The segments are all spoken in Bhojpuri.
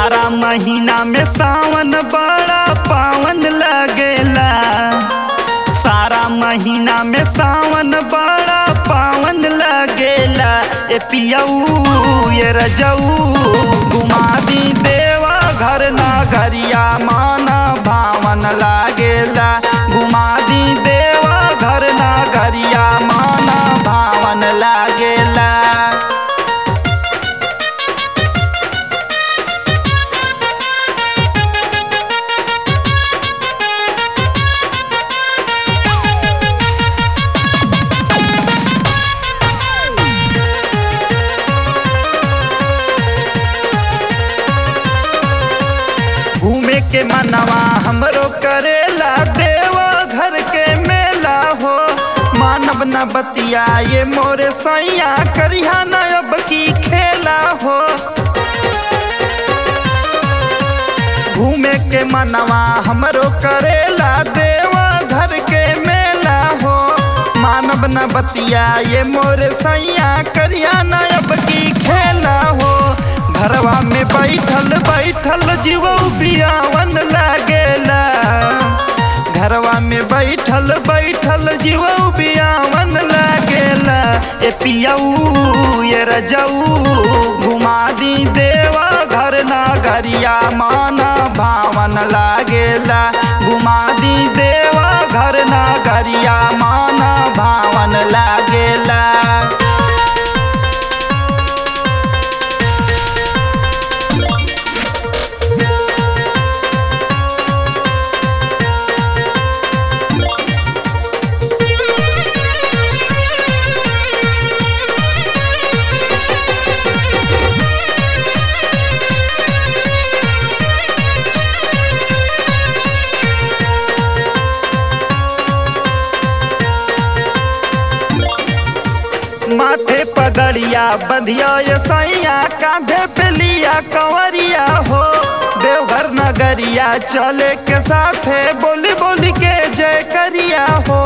सारा महीना में सावन बड़ा पावन लगेला सारा महीना में सावन बड़ा पावन लगेला ए पियऊ ये रजऊ घुमा दी देवा घर ना घरिया माना भावन लागेला घुमा दी देवा घर ना घरिया माना भावन लागेला घूमे के मनवा हमरो करेला देवा घर के मेला हो मानव न बतिया ये मोरे सैया करिहा न अब की खेला हो घूमे के मनवा हमरो करेला देवा घर के मेला हो मानव न बतिया ये मोरे सैया करिया न अब की खेला हो घरवा में बैठल बैठल जीव बियावन लागेला घरवा में बैठल बैठल जीव बियावन लागेला ए पियऊ ये रजऊ घुमा दी देवा घर ना गरिया माना भावन लागेला घुमा दी देवा घर ना गरिया माना भावन लागेला माथे पगड़िया बंधिया ये सैया कांधे पे लिया कंवरिया हो देवघर नगरिया चले के साथे बोली बोली के जय करिया हो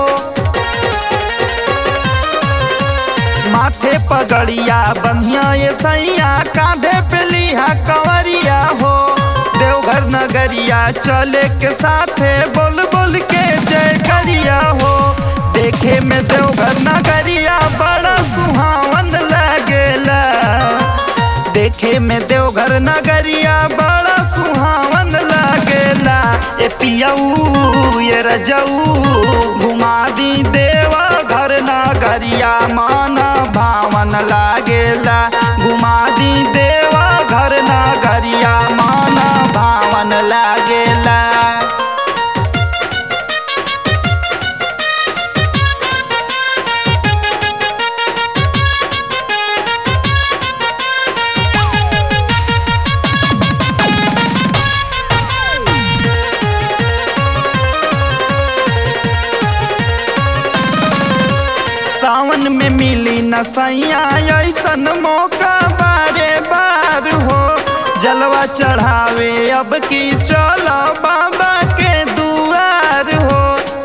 माथे पगड़िया बंधिया ये सैया कांधे पे लिया कंवरिया हो देवघर नगरिया चले के साथे बोल बोल के जय करिया हो देखे में देवघर नगरिया बड़ा सुहावन लगेला देखे में देवघर नगरिया बड़ा सुहावन लगेला ए पियऊ ये रजऊ घुमा दी देवा घर नगरिया माना भावन लागेला घुमा दी देवा घर नगरिया माना भावन लागेला सावन में मिली न सैया ऐसन मौका बारे बार हो जलवा चढ़ावे अब की चलो बाबा के दुआर हो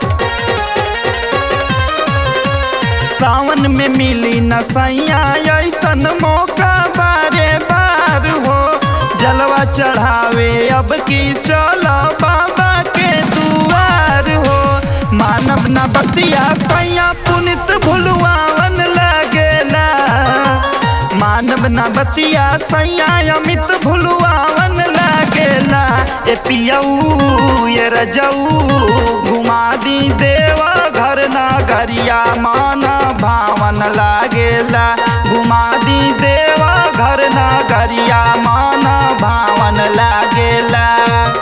सावन में मिली न सैया ऐसन मौका बारे बार हो जलवा चढ़ावे अब की चलो बाबा के दुआर हो मानव न बतिया सैया पुनित भुलवावन लगेला मानव न बतिया सैया अमित भुलवावन लगेला ए पियऊ ये रजऊ घुमा दी देवा घर ना गरिया माना भावन लागेला घुमा दी देवा घर ना गरिया माना भावन लागेला